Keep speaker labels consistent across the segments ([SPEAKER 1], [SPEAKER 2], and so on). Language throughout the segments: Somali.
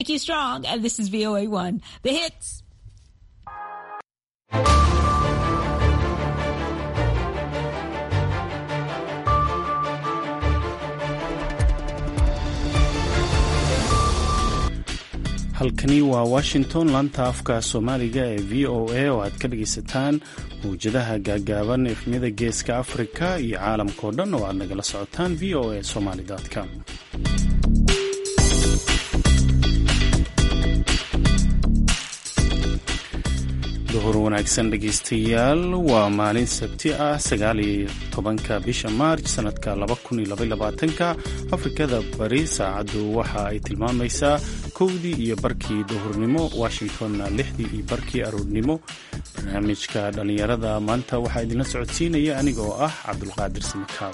[SPEAKER 1] Nikki Strong, and this is VOA1, the hits.
[SPEAKER 2] halkani waa washington laanta afka soomaaliga ee v o a oo aad ka dhagaysataan mawjadaha gaagaaban efmiyada geeska afrika iyo caalamkao dhan oo aad nagala socotaan v o a somaly com duhur wanaagsan dhegaystayaal waa maalin sabti ah sagaaliyo tobanka bisha maarj sanadka laba kun iyo labayolabaatanka afrikada bari saacaddu waxa ay tilmaamaysaa kowdii iyo barkii duhurnimo washingtonna lixdii iyo barkii aroornimo barnaamijka dhallinyarada maanta waxaa idinla socodsiinaya aniga oo ah cabdulqaadir samakaab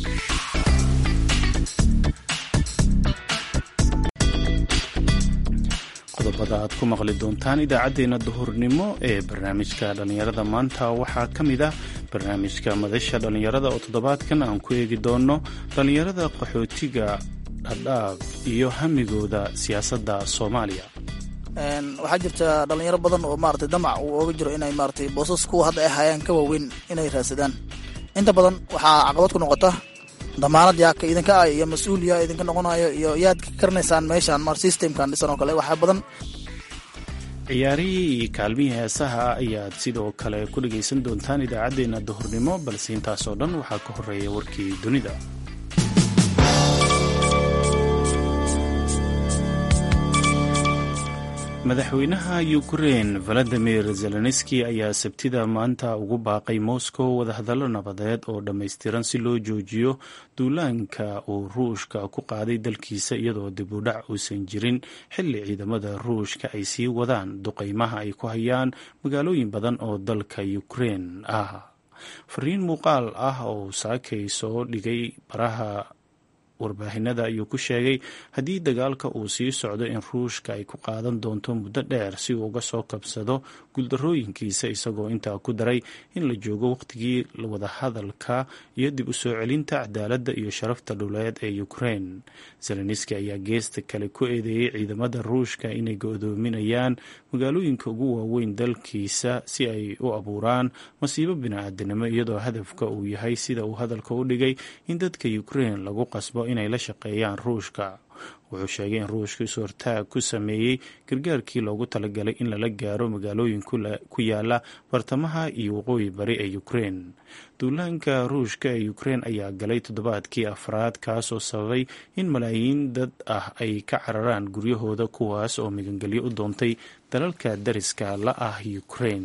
[SPEAKER 2] qodobada aad ku maqli doontaan idaacaddeenna duhurnimo ee barnaamijka dhallinyarada maanta waxaa ka mid ah barnaamijka madasha dhallinyarada oo toddobaadkan aan ku eegi doono dhallinyarada qaxootiga dhadhaab iyo hamigooda siyaasadda soomaaliya
[SPEAKER 3] waxaa jirta dhalinyaro badan oo maarata damac uu ooga jiro inay maarata boosas kuwa hadda ay hayaan ka waaweyn inay raadsadaan inta badan waxaa caqabad ku noqota damaanad yaaka idinka ah iyo mas-uul yaa idinka noqonayo iyo yaad ka karanaysaan meeshaan mar systemkan dhisan oo kale waxaa badan
[SPEAKER 2] ciyaarihii iyo kaalmihii heesaha ayaad sidoo kale ku dhagaysan doontaan idaacaddeenna duhurnimo balse intaasoo dhan waxaa ka horeeya warkii dunida madaxweynaha ukrein valadimir zelenski ayaa sabtida maanta ugu baaqay moscow wadahadallo nabadeed oo dhammaystiran si loo joojiyo duulaanka uu ruushka ku qaaday dalkiisa iyadoo dib u dhac uusan jirin xilli ciidamada ruushka ay sii wadaan duqaymaha ay ku hayaan magaalooyin badan oo dalka ukrein ah fariin muuqaal ah oo saakay soo dhigay baraha warbaahinada ayuu ku sheegay haddii dagaalka uu sii socdo in ruushka ay ku qaadan doonto muddo dheer si uu uga soo kabsado guuldarooyinkiisa isagoo intaa ku daray in la joogo wakhtigii wadahadalka iyo dib u soo celinta cadaaladda iyo sharafta dhuleed ee ukrein zelenski ayaa geesta kale ku eedeeyey ciidamada ruushka inay go-doominayaan magaalooyinka ugu waaweyn dalkiisa si ay u abuuraan masiibo bini-aadanimo iyadoo hadafka uu yahay sida uu hadalka u dhigay in dadka ukrein lagu qasbo inay la shaqeeyaan ruushka wuxuu sheegay in ruushka is-hortaag ku sameeyey gargaarkii loogu talagalay in lala gaaro magaalooyin ku yaala bartamaha iyo waqooyi bari ee ukrein duulaanka ruushka ee ukrein ayaa galay toddobaadkii afraad kaasoo sababay in malaayiin dad ah ay ka cararaan guryahooda kuwaas oo migangelyo u doontay dalalka dariska la ah ukrein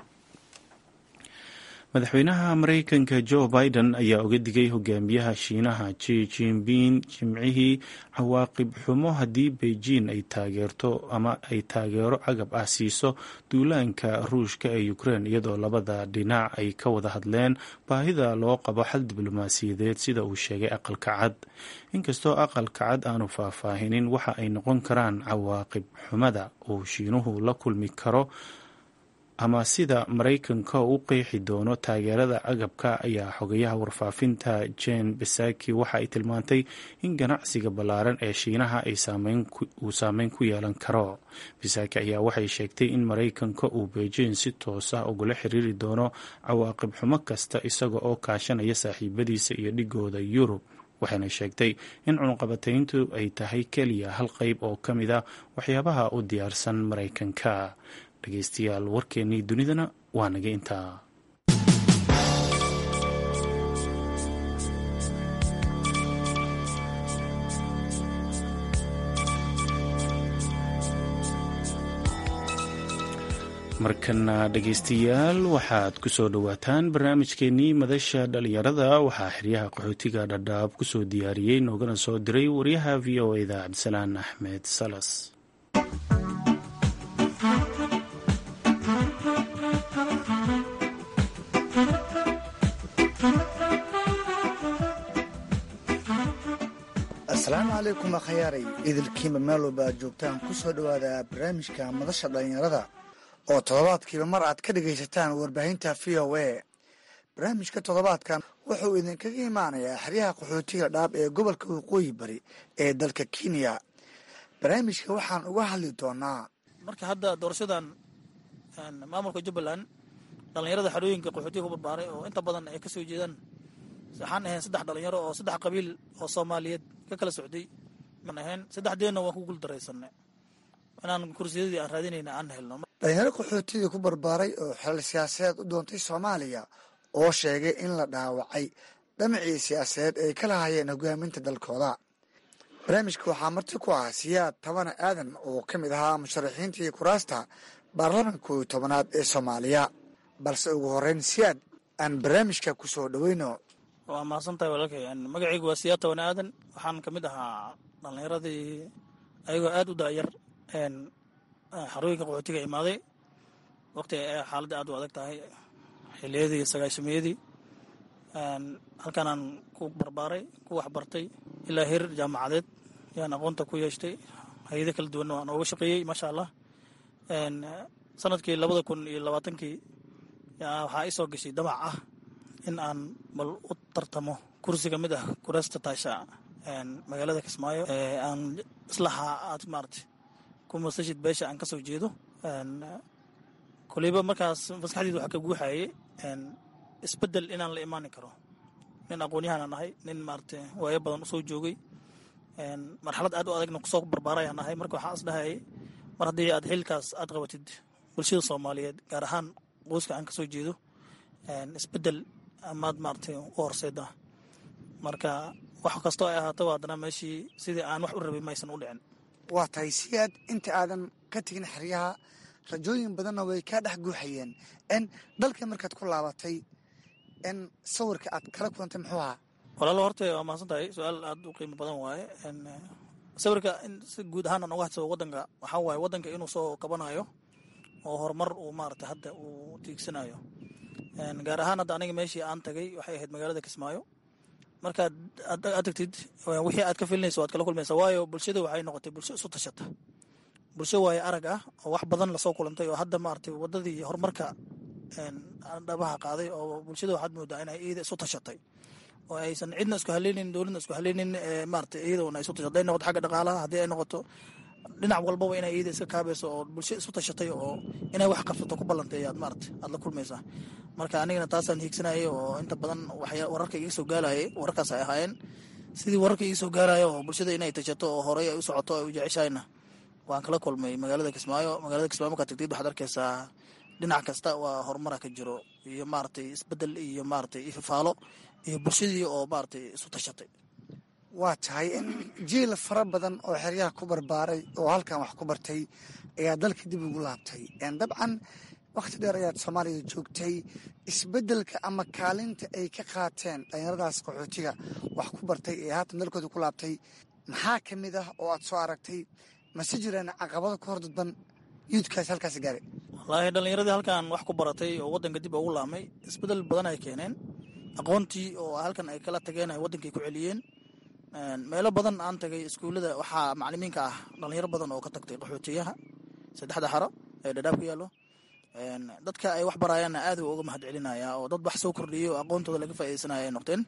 [SPEAKER 2] madaxweynaha maraykanka joe biden ayaa uga digay hogaamiyaha shiinaha ji jinping jimcihii cawaaqib xumo haddii beijing ay taageerto ama ay taageero cagab ah siiso duulaanka ruushka ee ukrein iyadoo labada dhinac ay ka wada hadleen baahida loo qabo xal diblomaasiyadeed sida uu sheegay aqalka cad inkastoo aqalka cad aanu faahfaahinin waxa ay noqon karaan cawaaqib xumada uu shiinuhu la kulmi karo ama sida maraykanka u qeexi doono taageerada agabka ayaa xogayaha warfaafinta jen besaki waxa ay tilmaantay in ganacsiga ballaaran ee shiinaha uu saameyn ku yeelan karo besaki ayaa waxay sheegtay in maraykanka uu beijing si toos ah ugula xiriiri doono cawaaqib xumo kasta isaga oo kaashanaya saaxiibadiisa iyo dhigooda yurub waxayna sheegtay in cunqabatayntu ay tahay keliya hal qeyb oo ka mid a waxyaabaha u diyaarsan maraykanka dhegeystayaal warkeennii dunidana waa naga intaa markana dhegeystayaal waxaad ku soo dhowaataan barnaamijkeennii madasha dhalinyarada waxaa xeryaha qaxootiga dhadhaab ku soo diyaariyey noogana soo diray wariyaha v o eda cabdisalaan axmed salas
[SPEAKER 4] asalaamu calaykum akhayaaray idilkiinba meel walba aad joogtaan ku soo dhowaada barnaamijka madasha dhallinyarada oo toddobaadkiiba mar aad ka dhegaysataan warbaahinta v o a barnaamijka toddobaadkan wuxuu idinkaga imaanayaa xeryaha qaxootiga dhaab ee gobolka waqooyi bari ee dalka kenya barnaamijka waxaan uga hadli doonaa
[SPEAKER 3] marka hadda doorashadan maamulka jubbaland dhallinyarada xarooyinka qaxootiga ku barbaaray oo inta badan ay ka soo jeedaan waxaan ahayn saddex dhalinyaro oo saddex qabiil oo soomaaliyeed ka kala socday aan ahayn saddexdeenna waan ku guuldaraysanay inaan kursiyadii aan raadinayna aan helno
[SPEAKER 4] dhalinyaro qaxootiga ku barbaaray oo xilal siyaasadeed u doontay soomaaliya oo sheegay in la dhaawacay dhamacii siyaasadeed ay ka lahayeen hogaaminta dalkooda barnaamijka waxaa marti ku ah siyaad tabana aadan oo ka mid ahaa musharaxiintii kuraasta baarlamanka kooiyo tobanaad ee soomaaliya balse ugu horeyn siyaad aan barnaamijka ku soo dhoweyno
[SPEAKER 3] waa mahadsan tahay walaalkay magacaygu waa siyaad tabana aadan waxaan ka mid ahaa dhallinyaradii ayagoo aada u daayar xarooyinka qaxootiga imaaday waqti ay xaaladda aad u adag tahay xiliyadii sagaashamiyadii halkaanaan ku barbaaray ku waxbartay ilaa heer jaamacadeed yaan aqoonta ku yeeshtay hay-ado kala duwanna waan ooga shaqeeyey maasha allah sanadkii labada kun iyo labaatankii waxaa ii soo gashay damac ah in aan bal u tartamo kursi ka mid ah kuraasta taasha magaalada kismaayo aan islaha aad maarata ku masashid beesha aan ka soo jeedo koleyba markaas maskaxdeeda waxaa ka guuxayay isbedel inaan la imaani karo nin aqoon-yahaan nahay nin maarata waayo badan usoo joogay marxalad aad u adagna kusoo barbaarayaan nahay marka waxaa is dhahayay mar haddii aad xilkaas aad qabatid bulshada soomaaliyeed gaar ahaan qoyska aan kasoo jeedo isbedel amaad maarata u horseeda marka wax kastoo ay ahaataba haddana meeshii sidii aan wax u rabay maysan u dhicin
[SPEAKER 4] waa tahay siyaad inta aadan ka tegin xeryaha rajooyin badanna way kaa dhex guuxayeen n dalka markaad ku laabatay n sawirka aad kala kulantay muxuu ahaa
[SPEAKER 3] walaalo horta waa mahadsan tahay su-aal aada u qiimo badan waaye sawirka in si guud ahaan aan uga hadsado wadanka waxaa waaye wadanka inuu soo kabanayo oo horumar uu maarata hadda uu tiigsanayo gaar ahaan hadda aniga meeshii aan tagay waxay ahayd magaalada kismaayo markaad aad tagtid wixii aad ka filinaysa waad kala kulmaysa waayo bulshada waxay noqotay bulsho isu tashata bulsho waaye arag ah oo wax badan lasoo kulantay oo hadda maaragtay wadadii horumarka dhabaha qaaday oo bulshada waxaad moodaa inay iyada isu tashatay oo aysan cidna isku haleynin dowladna isku haleynin maarata iyaduna isu tashato haday noqoto xagga dhaqaalaha haddii ay noqoto dhinac walbaba inay iyada iska kaabayso oo bulsho isu tashatay oo inay wax qabsato ku ballantay ayaad maarata aad la kulmaysaa marka anigana taasaan hiigsanayay oo inta badan waxya wararka iga soo gaalayay wararkaas ay ahaayeen sidii wararka iga soo gaaraya oo bulshada inay tashato oo horey ay u socoto ay u jeceshahayna waan kala kulmay magaalada kismaayo magaalada kismaayo markaad tagtid waxaad arkaysaa dhinac kasta waa horumara ka jiro iyo maaragtay isbedel iyo maaragtay ifafaalo iyo bulshadii oo maaragtay isu tashatay
[SPEAKER 4] waa tahay in jiil fara badan oo xeryaha ku barbaaray oo halkan wax ku bartay ayaa dalka dib ugu laabtay dabcan wakhti dheer ayaad soomaaliya joogtay isbedelka ama kaalinta ay ka qaateen dhalinyaradaas qaxootiga wax ku bartay ee haatan dalkooda ku laabtay maxaa ka mid ah oo aad soo aragtay mase jiraan caqabado ka hor dadban yuudkaas halkaas gaaray
[SPEAKER 3] wallaahi dhallinyaradii halkan wax ku baratay oo waddanka dib ugu laamay isbedel badan ay keeneen aqoontii oo halkan ay kala tageen ay waddankay ku celiyeen meelo badan aan tagay iskuullada waxaa macalimiinka ah dhallinyaro badan oo ka tagtay qaxootiyaha saddexda xaro ee dhadhaab ku yaallo dadka ay wax barayaanna aad u uga mahad celinaya oo dad wax soo kordhiyay oo aqoontooda laga faaidaysanaya ay noqdeen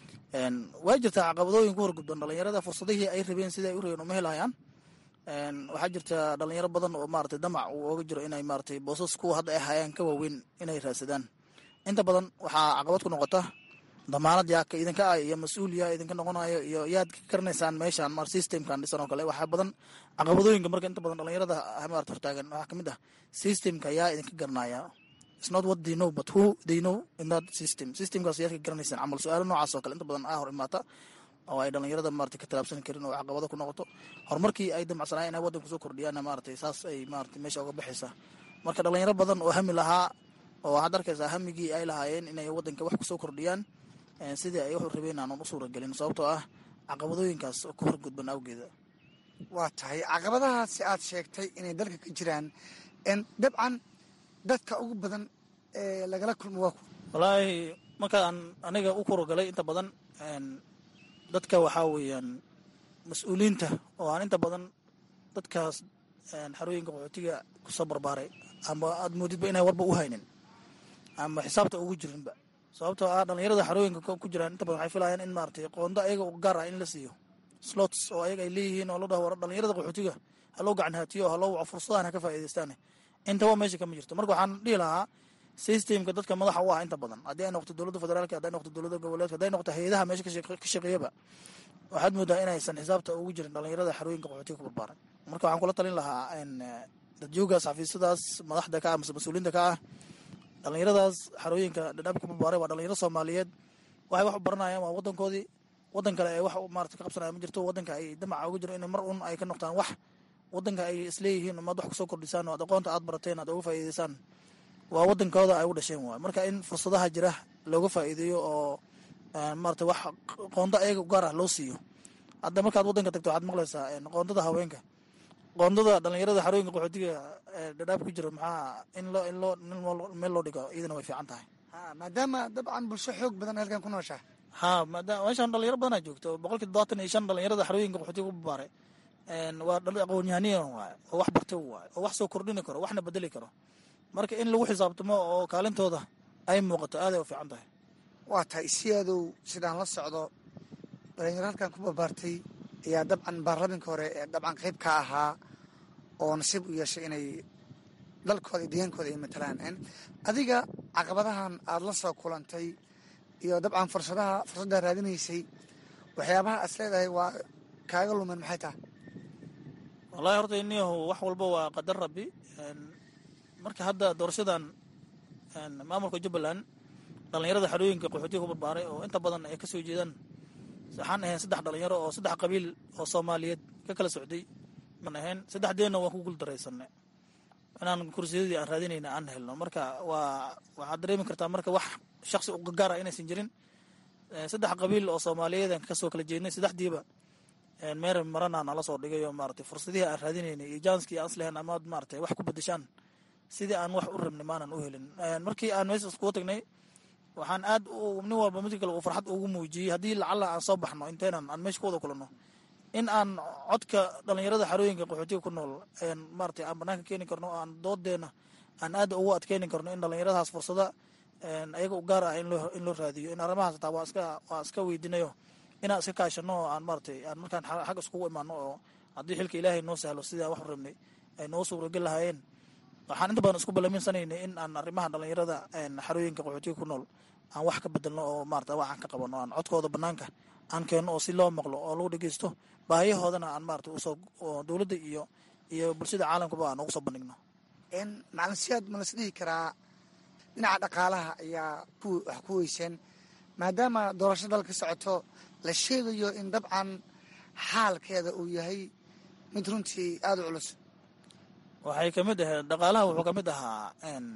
[SPEAKER 3] waa jirtaa caqabadooyin ku horgudban dhallinyarada fursadihii ay rabeen sida ay u rabeen uma helayaan waxaa jirta dhalinyaro badan oo maarata damac uu ooga jiro inay maarata boosas kuwa hadda ay hayaan ka waaweyn inay raadsadaan inta badan waxaa caqabad ku noqota damaanad yaa ka idinka ah iyo mas-uul yaa idinka noqonayo iyo yaad ka garanaysaan meeshan mar systemkan dhisan oo kale waxaa badan caqabadooyinka marka inta badan dhalinyarada maarata hortaagan waxaa kamid ah systemka yaa idinka garanaya it's not what they know but who they know in that system systemkaas yaad ka garanaysaan camal su-aalo noocaas oo kale inta badan aa hor imaata oo ay dhalinyarada maarata ka talaabsan karin oo caqabado ku noqoto horumarkii ay damacsanaayen inay waddanku soo kordhiyaanna maaragtay saas ay maarata meesha uga baxaysaa marka dhalinyaro badan oo hami lahaa oo waxaad arkaysaa hamigii ay lahaayeen inay waddanka wax kusoo kordhiyaan sidii ay wuxuu rabeen aanan u suuragelin sababtoo ah caqabadooyinkaas ku horgudban awgeeda
[SPEAKER 4] waa tahay caqabadahaasi aad sheegtay inay dalka ka jiraan dabcan dadka ugu badan ee lagala kulmo waa ku
[SPEAKER 3] wallaahi markaan aniga u kurogalay inta badan dadka waxaa weeyaan mas-uuliyiinta oo aan inta badan dadkaas xarooyinka qaxootiga kusoo barbaaray ama aad moodidba inay warba u haynin ama xisaabta ugu jirinba sababtoo ah dhalinyarada xarooyinka ku jiraan inta badan waxay filayaan in maaragtay qoondo ayaga u gaar ah in la siiyo slots oo ayaga ay leeyihiin oo la dhaho war dhalinyarada qaxootiga ha loo gacan haatiyo ha loo waco fursadahan ha ka faa'iidaystaan intaba meesha kama jirto marka waxaan dhihi lahaa systemka dadka madaxa u ah inta badan haddii ay noqoto dowladda federaalka hadday noqoto dowladda goboleedka hadday noqoto hay-adaha meesha ka shaqeeyaba waxaad moodaa inaysan xisaabta ugu jirin dhalinyarada xarooyinka qaxootiga ku barbaaran marka waxaan kula talin lahaa dadjoogaas xafiisyadaas madaxda ka ah mase mas-uuliinta ka ah dhalinyaradaas xarooyinka dhadhaab ku barbaaray waa dhalinyaro soomaaliyeed waxay wax u baranayaan waa wadankoodii wadan kale ay wax maarata ka qabsanaya ma jirto wadanka ay damaca ugu jiro in mar un ay ka noqdaan wax wadanka ay isleeyihiin umaad wax kusoo kordhisaan oo ad aqoonta aad barateen aad uga faa'iidaysaan waa wadankooda ay u dhasheen waay marka in fursadaha jira looga faa'iideeyo oo maarata wax qoonda ayaga gaar ah loo siiyo hadda markaad wadanka tagto waxaad maqlaysaa qoondada haweenka qoondada dhalinyarada xarooyinka qaxootiga dhadhaab ku jira maxaa in loo in loo meel loo dhigo iyadana way fiican tahay
[SPEAKER 4] maadaama dabcan bulsho xoog badan halkan ku nooshaa
[SPEAKER 3] ha maadaama meeshaan dhalinyaro badanaa joogto boqolkii todobaatan iyo shan dhalinyarada xarooyinka qaxootiga ku barbaaray waa aqoon-yahaniyan waay oo wax bartay waay oo wax soo kordhini karo waxna bedeli karo marka in lagu xisaabtamo oo kaalintooda ay muuqato aaday u fiican tahay
[SPEAKER 4] waa tahay siyadow sidaan la socdo dhalinyaro halkan ku barbaartay ayaa dabcan baarlamaanka hore ee dabcan qayb ka ahaa oo nasiib u yeeshay inay dalkooda iyo deegaankooda ay matalaan adiga caqabadahan aada la soo kulantay iyo dabcan fursadaha fursaddaa raadinaysay waxyaabaha as leedahay waa kaaga lumen maxay tahay
[SPEAKER 3] wallahi horta iniyahu wax walba waa qadar rabbi marka hadda doorashadan maamulka jubbaland dhalinyarada xarooyinka qaxootiga ku barbaaray oo inta badan ay kasoo jeedaan waxaan ahayn saddex dhalinyaro oo saddex qabiil oo soomaaliyeed ka kala socday man ahayn saddexdeenna waan ku guuldaraysanay inaan kursiyadii aan raadinayna aan helno marka waa waxaad dareemi kartaa marka wax shaksi ugaara inaysan jirin saddex qabiil oo soomaaliyeed aan kasoo kala jeednay saddexdiiba meer marana nala soo dhigay oo maarata fursadihii aan raadinaynay iyo janskii aan islehen amaad maarata wax ku bedeshaan sidii aan wax u rabnay maanan u helin markii aan meesha iskugu tagnay waxaan aad nin walba mid kale uu farxad ugu muujiyey haddii lacala aan soo baxno intaynan aan meesha ku wada kulanno in aan codka dhalinyarada xarooyinka qaxootiga ku nool maarata aan banaanka keeni karno oo aan doodeena aan aad ugu adkeyni karno in dhalinyaradaas fursada ayaga u gaar ah in loo raadiyo in arrimahaas taa waa iska waa iska weydiinayo inaan iska kaashano oo aan maaratay aan markaan xag iskugu imaano oo haddii xilka ilaahay noo sahlo sidaan wax rabnay ay noo suuragel lahaayeen waxaan inta badan isku ballaminsanaynay in aan arrimaha dhalinyarada xarooyinka qaxootiga ku nool aan wax ka bedelno oo maarata wax aan ka qabano aan codkooda banaanka aan keenno oo si loo maqlo oo lagu dhegeysto baahiyahoodana aan maarata usoo dowladda iyo iyo bulshada caalamkaba aan ugu soo bandhigno
[SPEAKER 4] macalin siyaad ma las dhihi karaa dhinaca dhaqaalaha ayaa wax ku weyseen maadaama doorasho dalka socoto la sheegayo in dabcan xaalkeeda uu yahay mid runtii aada u culus
[SPEAKER 3] waxay kamid ahayd dhaqaalaha wuxuu kamid ahaa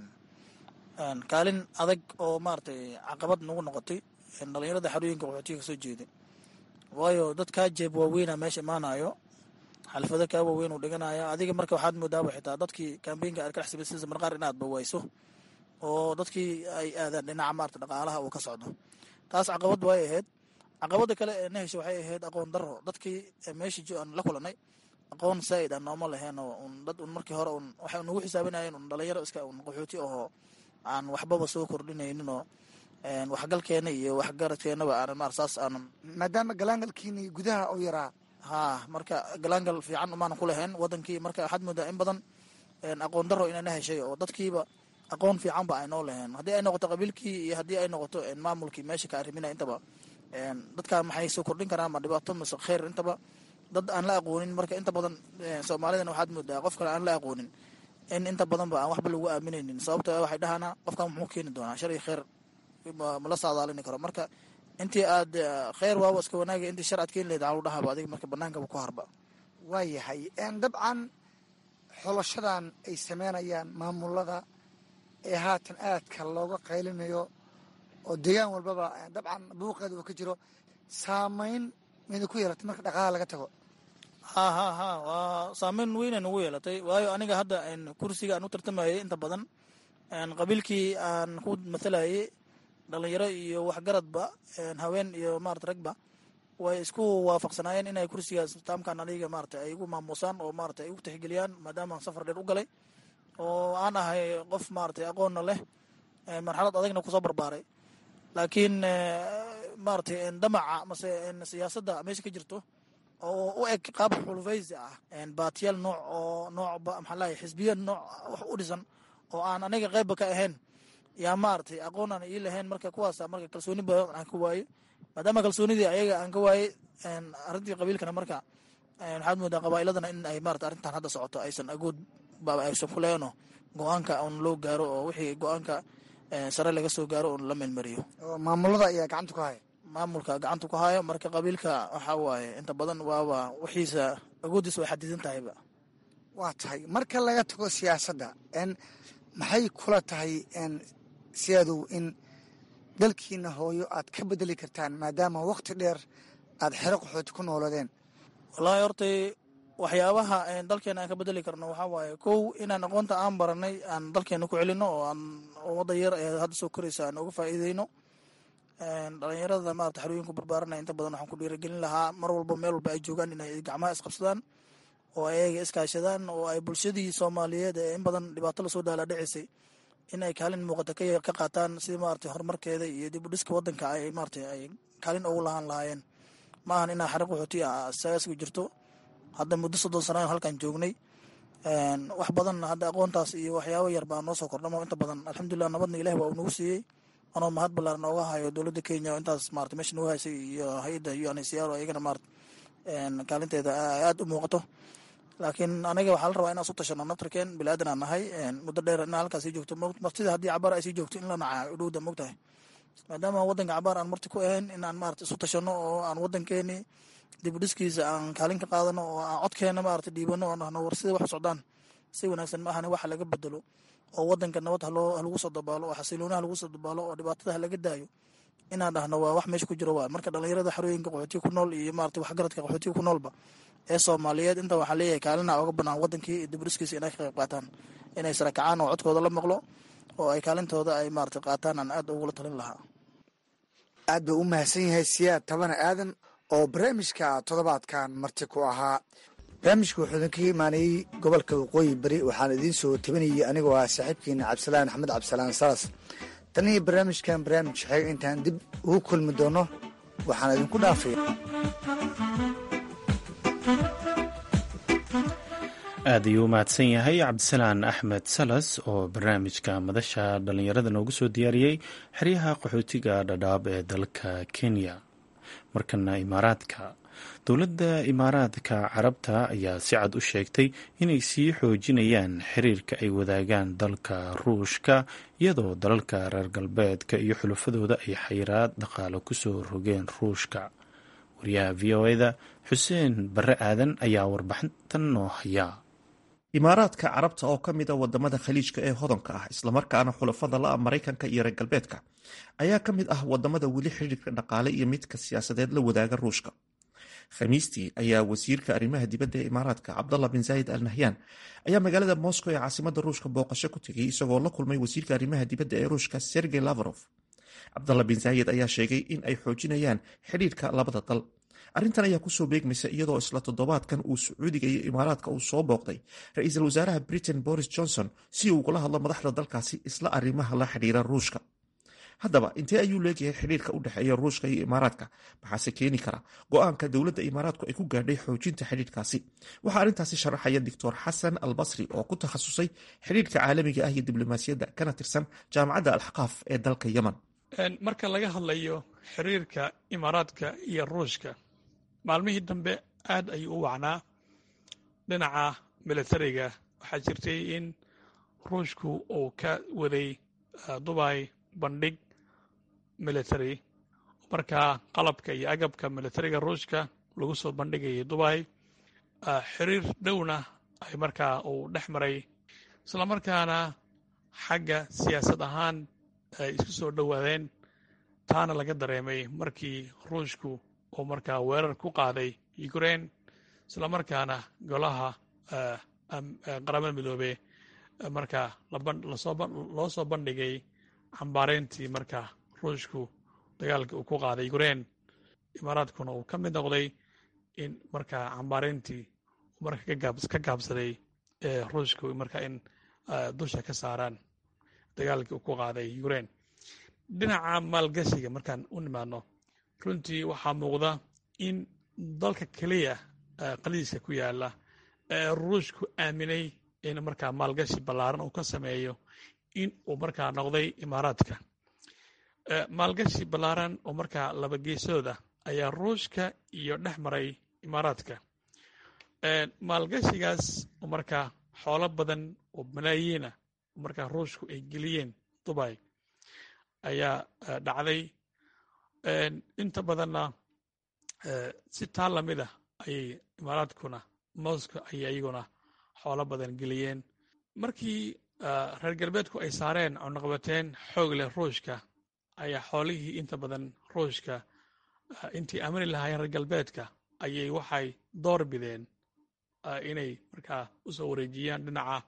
[SPEAKER 3] kaalin adag oo maaratay caqabad nagu noqotay dhalinyarada xarooyinka qaxootiga kasoo jeeday waayo dad kaa jeeb waaweyna meesha imaanayo xalfado kaa waaweyn uu dhiganaya adiga marka waxaad moodaaba xitaa dadkii kambeynka aad ka dhex samaysanaysa marqaar inaad bawayso oo dadkii ay aadaan dhinaca maarata dhaqaalaha uu ka socdo taas caqabad way ahayd caqabada kale ee na hesha waxay ahayd aqoon daro dadkii meesha aan la kulanay aqoon saa'id ah nooma laheen oo un dad un markii hore un waxay nagu xisaabinayeen un dhalinyaro iska un qaxooti ahoo aan waxbaba soo kordhinaynin oo waxgalkeena iyo waxgaradkeenaba aanan maar saas aanan
[SPEAKER 4] maadaama galaangalkiini gudaha u yaraa
[SPEAKER 3] haa marka galaangal fiican umaanan ku lahayn wadankii marka waxaad moodaa in badan aqoon daro inayna heshay oo dadkiiba aqoon fiicanba ay noo laheen haddii ay noqoto qabiilkii iyo haddii ay noqoto maamulkii meesha ka arrimina intaba dadkan maxay soo kordhin karaan ma dhibaato mise kheyr intaba dad aan la aqoonin marka inta badan soomaalidana waxaad moodaa qof kale aan la aqoonin in inta badanba aan waxba lagu aaminaynin sababto waxay dhahaana qofkan muxuu keeni doonaa shar iyo kheyr mala saadaalini karo marka intii aad kheyr waaba iska wanaaga intii shar aad keeni lahayd aan lu dhahaba adiga marka banaankaba ku harba
[SPEAKER 4] waayahay dabcan xolashadan ay sameynayaan maamulada ee haatan aadka looga qaylinayo oo deegaan walbaba dabcan buuqeeda uu ka jiro saameyn mayna ku yeelatay marka dhaqaala laga tago
[SPEAKER 3] ha ha ha waa saameyn weynay nagu yeelatay waayo aniga hadda kursiga aan u tartamayay inta badan qabiilkii aan ku mathalayay dhalinyaro iyo waxgaradba haween iyo maarata ragba way isku waafaqsanaayeen inay kursigaas taamkan aniga maarata ay igu maamuusaan oo maarata ay igu tixgeliyaan maadaama aan safar dheer u galay oo aan ahay qof maaratay aqoonna leh marxalad adagna kusoo barbaaray laakiin maaratay damaca mase siyaasadda meesha ka jirto oo u eg qaab xulufaysi ah baatiyaal nooc oo nooc maxaa lahay xisbiya nooc wax u dhisan oo aan aniga qaybba ka ahayn yaa maaragtay aqoon aan ii lahayn marka kuwaasa marka kalsooni badan aan ka waaye maadaama kalsoonidii ayaga aan ka waayey arrintii qabiilkana marka waxaad moodaa qabaa'iladana in ay maarata arrintan hadda socoto aysan agood baaba aysan ku leheno go-aanka un loo gaaro oo wixii go-aanka sare laga soo gaaro un la meelmariyo
[SPEAKER 4] maamulada ayaa gacanta ku haya
[SPEAKER 3] maamulka gacanta ku hayo marka qabiilka waxaa waaye inta badan waaba wixiisa agooddiisa way xadidan tahayba
[SPEAKER 4] waa tahay marka laga tago siyaasadda n maxay kula tahay siyadow in dalkiina hooyo aad ka bedeli kartaan maadaama wakti dheer aad xero qaxooti ku nooladeen
[SPEAKER 3] wallaahi hortay waxyaabaha dalkeena aan ka bedeli karno waxaa waaye kow inaan aqoonta aan baranay aan dalkeena ku celino oo aan wadda yar ee hadda soo koraysa aan uga faa'iideyno dhalinyarada maarata xarooyinku barbaaranaya inta badan waxaan ku dhiirigelin lahaa mar walba meel walba ay joogaan inay gacmaha isqabsadaan oo ay ayaga iskaashadaan oo ay bulshadii soomaaliyeed ee in badan dhibaato lasoo dhaalaadhicisay in ay kaalin muuqata ka qaataan sidii maarata horumarkeeda iyo dib u dhiska wadanka ay maarata ay kaalin ugu lahaan lahaayeen ma ahan inaa xare qaxooti ah sagasga jirto hadda muddo soddon sanaan halkan joognay wax badan hadda aqoontaas iyo waxyaabo yar baa noo soo kordhamo inta badan alxamdulilah nabadna ilahi waa uu nagu siiyey anoo mahad ballaaran ooga hayo dowladda kenya oo intaas maarata meesha nagu haysay iyo hay-adda unhcr oo iyagana maarata kaalinteeda aada u muuqato laakiin aniga waxaa la rabaa inaan su tashano naftarkeen bilaadan aan nahay muddo dheer inaa halkaas sii joogto martida haddii cabaar ay sii joogto in la naca udhowda mogtahay maadaama wadanka cabaar aan marti ku ahayn in aan maarata isu tashano oo aan wadankeeni dib u dhiskiisa aan kaalin ka qaadano oo aan codkeena maarata dhiibano oo nahno war sida wax u socdaan si wanaagsan ma ahani waxa laga bedelo oo wadanka nabad haloo halagu soo dabaalo oo xasilooni halagu soo dabaalo oo dhibaatada halaga daayo inaan dhahno waa wax meesha ku jiro waa marka dhalinyarada xarooyinka qaxootiga ku nool iyo maarata waxgaradka qaxootiga ku noolba ee soomaaliyeed inta waxaa leeyahay kaalina oga banaan wadankii iyo diburiskiisa inay ka qayb qaataan inay sarakacaan oo codkooda la maqlo oo ay kaalintooda ay maarata qaataan aan aad ugula talin lahaa
[SPEAKER 4] aad buu u mahadsan yahay siyaad tabana aadan oo barnaamijka toddobaadkan marti ku ahaa barnaamijka wuxuu idinka imaanayey gobolka waqooyi beri waxaan idiin soo tabinayay anigoo ah saaxiibkiina cabdisalaan axmed cabdisalaan salas tan iyo barnaamijkan barnaamij xeeg intaan dib ugu kulmi doono waxaan idinku dhaafaya
[SPEAKER 2] aad ayuu u mahadsan yahay cabdisalaan axmed salas oo barnaamijka madasha dhallinyarada noogu soo diyaariyey xeryaha qaxootiga dhadhaab ee dalka kenya markana imaaraadka dowladda imaaraadka carabta ayaa si cad u sheegtay inay sii xoojinayaan xiriirka ay wadaagaan dalka ruushka iyadoo dalalka reer galbeedka iyo xulafadooda ay xayiraad dhaqaale kusoo rogeen ruushka wariyaha v o eda xuseen barre aadan ayaa warbixintan noo hayaa
[SPEAKER 5] imaaraadka carabta oo ka mid a wadamada khaliijka ee hodanka ah islamarkaana xulafada la-a maraykanka iyo reer galbeedka ayaa ka mid ah wadamada weli xiriirka dhaqaale iyo midka siyaasadeed la wadaaga ruushka khamiistii ayaa wasiirka arrimaha dibadda ee imaaraadka cabdallah bin zaayid al nahyan ayaa magaalada moscow ee caasimada ruushka booqasho ku tegay isagoo la kulmay wasiirka arrimaha dibadda ee ruushka sergey lavrov cabdallah bin zaayid ayaa sheegay in ay xoojinayaan xidhiirka labada dal arrintan ayaa kusoo beegmaysa iyadoo isla toddobaadkan uu sacuudiga iyo imaaraadka uu soo booqday ra-iisul wasaaraha britain boris johnson si uu ugula hadlo madaxda dalkaasi isla arrimaha la xidhiira ruushka haddaba intee ayuu leeyahay xidhiirka u dhexeeya ruushka iyo imaaraadka maxaase keeni kara go-aanka dowladda imaaraadku ay ku gaadhay xoojinta xidhiirkaasi waxaa arrintaasi sharaxaya doctor xasan al basri oo ku takhasusay xidhiirka caalamiga ah iyo diblomaasiyadda kana tirsan jaamacadda alxaqaaf ee dalka yemen
[SPEAKER 6] marka laga hadlayo xiriirka imaaraadka iyo ruushka maalmihii dambe aad ayuu u wacnaa dhinaca milatariga waxaa jirtay in ruushku uu ka waday dubay bandhig military markaa qalabka iyo agabka militariga ruushka lagu soo bandhigayay dubay xiriir dhowna ay markaa uu dhex maray islamarkaana xagga siyaasad ahaan ay isku soo dhowaadeen taana laga dareemay markii ruushku uu markaa weerar ku qaaday ukraine islamarkaana golaha qaramada midoobe markaa loo soo bandhigay cambaarayntii markaa ruushku dagaalka uu ku qaaday ukraine imaaraadkuna uu ka mid noqday in markaa cambaarayntii marka ka gaabsaday ee ruushku markaa in dusha ka saaraan dagaalkii uu ku qaaday ukraine dhinaca maalgashiga markaan u nimaadno runtii waxaa muuqda in dalka keliya qaliiska ku yaala ee ruushku aaminay in markaa maalgashi ballaaran uu ka sameeyo in uu markaa noqday imaaraadka maalgashi ballaaran oo markaa laba geesooda ayaa ruushka iyo dhex maray imaaraadka maalgashigaas oo markaa xoolo badan oo malaayiina oo markaa ruushku ay geliyeen dubai ayaa dhacday inta badanna si taa lamid ah ayay imaaraadkuna moscow ayay iyaguna xoolo badan geliyeen markii reer galbeedku ay saareen cunaqabateen xoog leh ruushka ayaa xoolihii inta badan ruushka intii amri lahaayeen reer galbeedka ayay waxay door bideen inay markaa u soo wareejiyaan dhinaca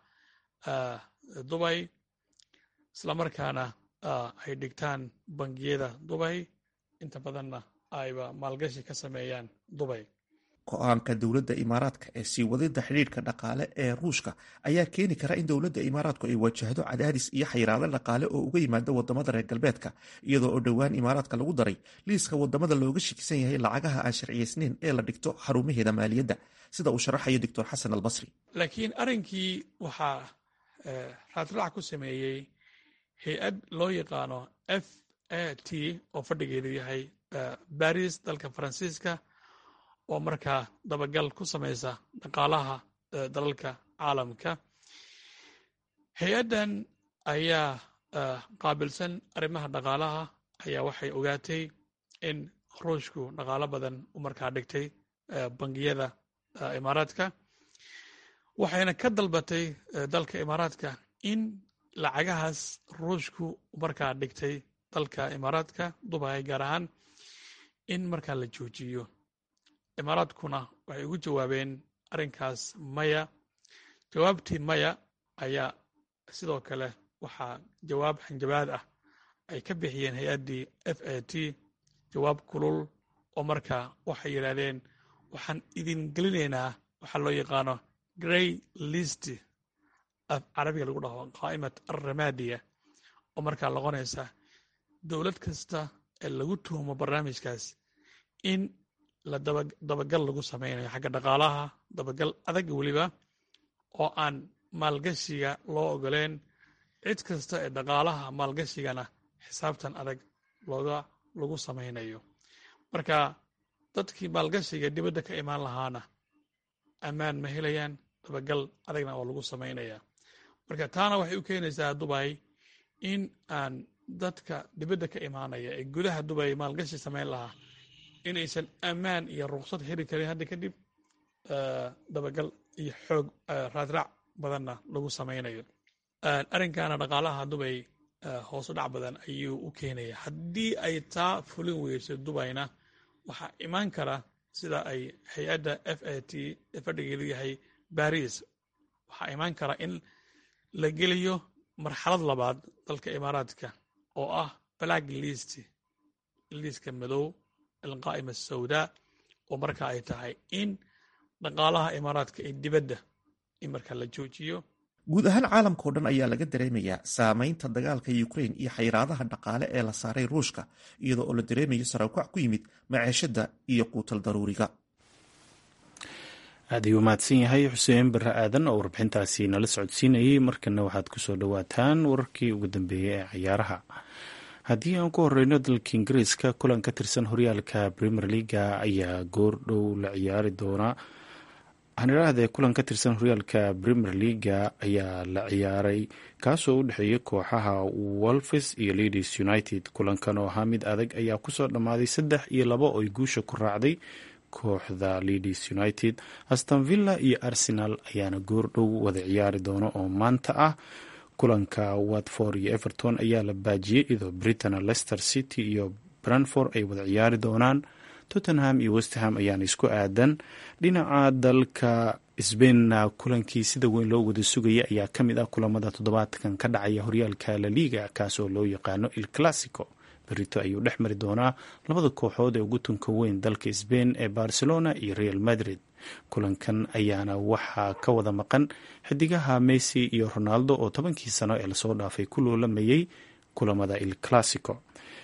[SPEAKER 6] dubay islamarkaana ay dhigtaan bangiyada dubay inta badanna ayba maalgashi ka sameeyaan dubay
[SPEAKER 5] go-aanka dowladda imaaraadka ee sii wadida xidhiidhka dhaqaale ee ruushka ayaa keeni kara in dowladda imaaraadku ay wajahdo cadaadis iyo xayiraado dhaqaale oo uga yimaada wadamada reer galbeedka iyadoo oo dhowaan imaaraadka lagu daray liiska wadamada looga shakisan yahay lacagaha aan sharciyeysneyn ee la dhigto xarumaheeda maaliyadda sida uu sharaxayo doctor xasan albasri
[SPEAKER 6] laakiin arrinkii waxaa raadraac ku sameeyey hay-ad loo yaqaano f a t oo fadhigeedu yahay baris dalka faransiiska oo markaa dabagal ku samaysa dhaqaalaha dalalka caalamka hay-addan ayaa qaabilsan arrimaha dhaqaalaha ayaa waxay ogaatay in ruushku dhaqaalo badan u markaa dhigtay bangiyada imaaraadka waxayna ka dalbatay dalka imaaraadka in lacagahaas ruushku markaa dhigtay dalka imaaraadka dubai gaar ahaan in markaa la joojiyo imaaraadkuna waxay ugu jawaabeen arrinkaas maya jawaabtii maya ayaa sidoo kale waxaa jawaab xanjabaad ah ay ka bixiyeen hay-addii f a t jawaab kulul oo markaa waxay yidhaahdeen waxaan idin gelinaynaa waxaa loo yaqaano grey list af carabiga lagu dhaho qaa'imat alramadiya oo markaa noqonaysa dowlad kasta ee lagu tuhumo barnaamijkaas in la dabagal lagu samaynayo xagga dhaqaalaha dabagal adag weliba oo aan maalgashiga loo ogoleen cid kasta ee dhaqaalaha maalgashigana xisaabtan adag looga lagu samaynayo marka dadkii maalgashiga dibadda ka imaan lahaana ammaan ma helayaan dabagal adagna oo lagu samaynaya marka taana waxay u keenaysaa dubay in aan dadka dibadda ka imaanaya ee gudaha dubay maalgashi samayn lahaa inaysan ammaan iyo ruqsad heli karin hadda kadib dabagal iyo xoog raadraac badanna lagu samaynayo arrinkaana dhaqaalaha dubay hoosu dhac badan ayuu u keenaya haddii ay taa fulin weyso dubayna waxaa imaan kara sida ay hay-adda f a t ee fadhigeedu yahay baris waxaa imaan kara in la geliyo marxalad labaad dalka imaaraadka oo ah black list liiska madow alqaa'ima asawdaa oo marka ay tahay in dhaqaalaha imaaraadka ee dibadda in marka la joojiyo
[SPEAKER 5] guud ahaan caalamkao dhan ayaa laga dareemayaa saameynta dagaalka ukrain iyo xayiraadaha dhaqaale ee la saaray ruushka iyadoo oo la dareemayo saraakuac ku yimid maceeshada iyo quutal daruuriga
[SPEAKER 2] aad ayuu mahadsan yahay xuseen bare aadan oo warbixintaasi nala socodsiinayay markana waxaad kusoo dhowaataan wararkii ugu dambeeyey ee cayaaraha haddii aan ku horeyno dalka ingiriiska kulan ka tirsan horyaalka premier leaga ayaa goor dhow la ciyaari doonaa hanirahdee kulan ka tirsan horyaalka premier leaga ayaa la ciyaaray kaasoo u dhexeeyay kooxaha wolfes iyo leeds united kulankan oo ahaa mid adag ayaa kusoo dhammaaday saddex iyo labo oy guusha ku raacday kooxda leeds united aston villa iyo arsenal ayaana goor dhow wada ciyaari doono oo maanta ah kulanka watford iyo everton ayaa la baajiyey iyadoo britain leicester city iyo branford ay wada ciyaari doonaan tottenham iyo westham ayaana isku aadan dhinaca dalka sbainna kulankii sida weyn loo wada sugaya ayaa ka mid ah kulamada toddobaadkan ka dhacaya horyaalka laliga kaasoo loo yaqaano il classico berito ayuu dhex mari doonaa labada kooxood ee ugu tunka weyn dalka sbain ee barcelona iyo real madrid kulankan ayaana waxaa ka wada maqan xidigaha messi iyo ronaldo oo tobankii sano ee lasoo dhaafay ku loolamayay kulamada il classico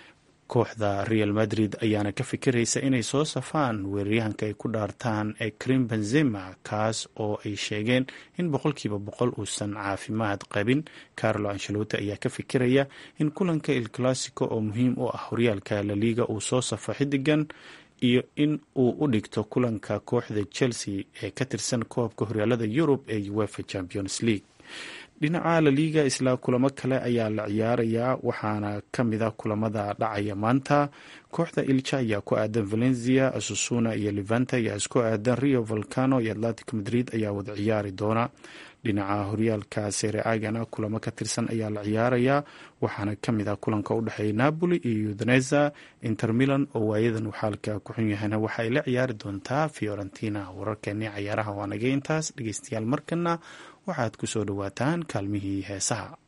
[SPEAKER 2] kooxda real madrid ayaana ka fikiraysa inay soo safaan weeraryahanka ay ku dhaartaan ee krim benzema kaas oo ay sheegeen in boqolkiiba boqol uusan caafimaad qabin carlo ancelotti ayaa ka fikiraya in kulanka il classico oo muhiim u ah horyaalka laliga uu soo safo xidigan iyo in uu u dhigto kulanka kooxda chelsea ee ka tirsan koobka horyaalada yurub ee uefa champions league dhinaca laliga isla kulamo kale ayaa la ciyaarayaa waxaana ka mid a kulamada dhacaya maanta kooxda ilja ayaa ku aadan valencia asusuna iyo levanta ayaa isku aadan rio volcano iyo atlantic madrid ayaa wada ciyaari doona dhinaca horyaalka sereagana kulamo ka tirsan ayaa la ciyaarayaa waxaana ka mid ah kulanka u dhexeeya napoli iyo udineza inter milan oo waayadan xaalka ku xun yahayna waxa ay la ciyaari doontaa fiorentina wararkeeni cayaaraha waa naga intaas dhegeystayaal markana waxaad ku soo dhowaataan kaalmihii heesaha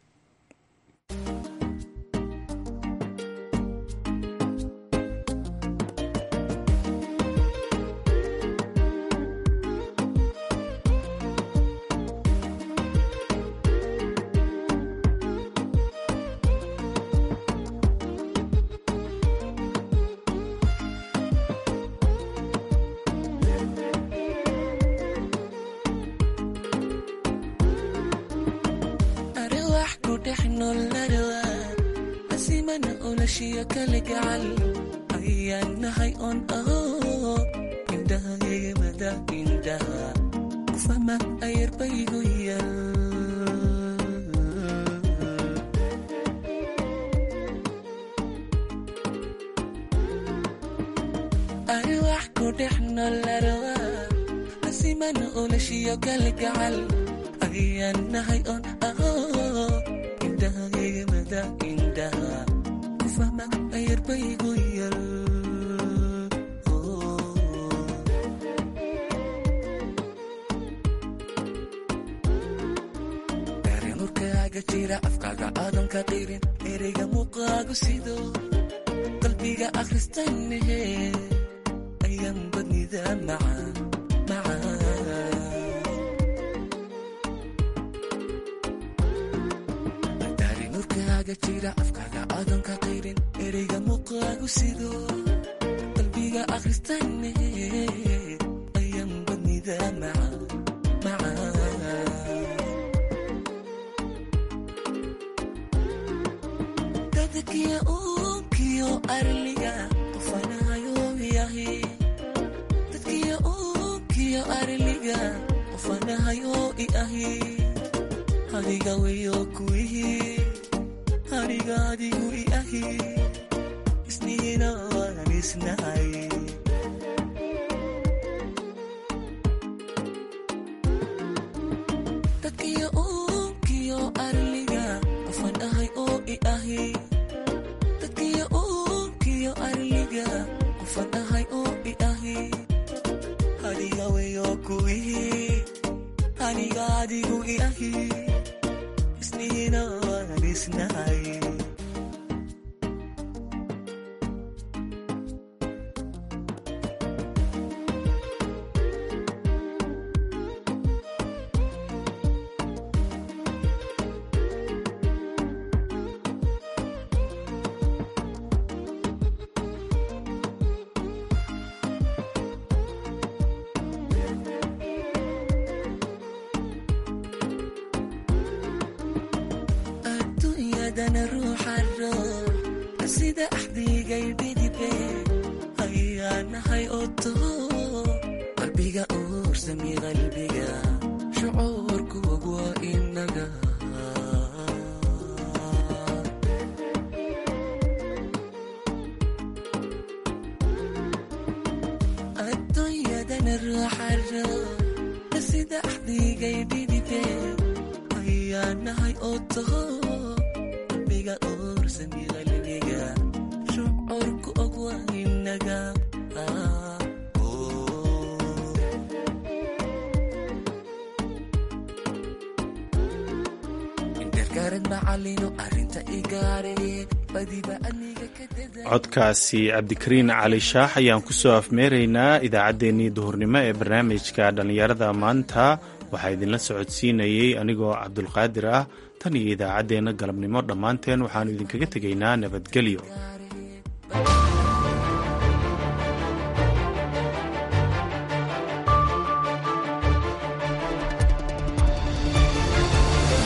[SPEAKER 2] codkaasi cabdikariin cali shaax ayaan ku soo afmeeraynaa idaacaddeenii duhurnimo ee barnaamijka dhallinyarada maanta waxaa idinla socodsiinayey anigoo cabdulqaadir ah tan iyo idaacaddeenna galabnimo dhammaanteen waxaannu idinkaga tegaynaa nabadgelyo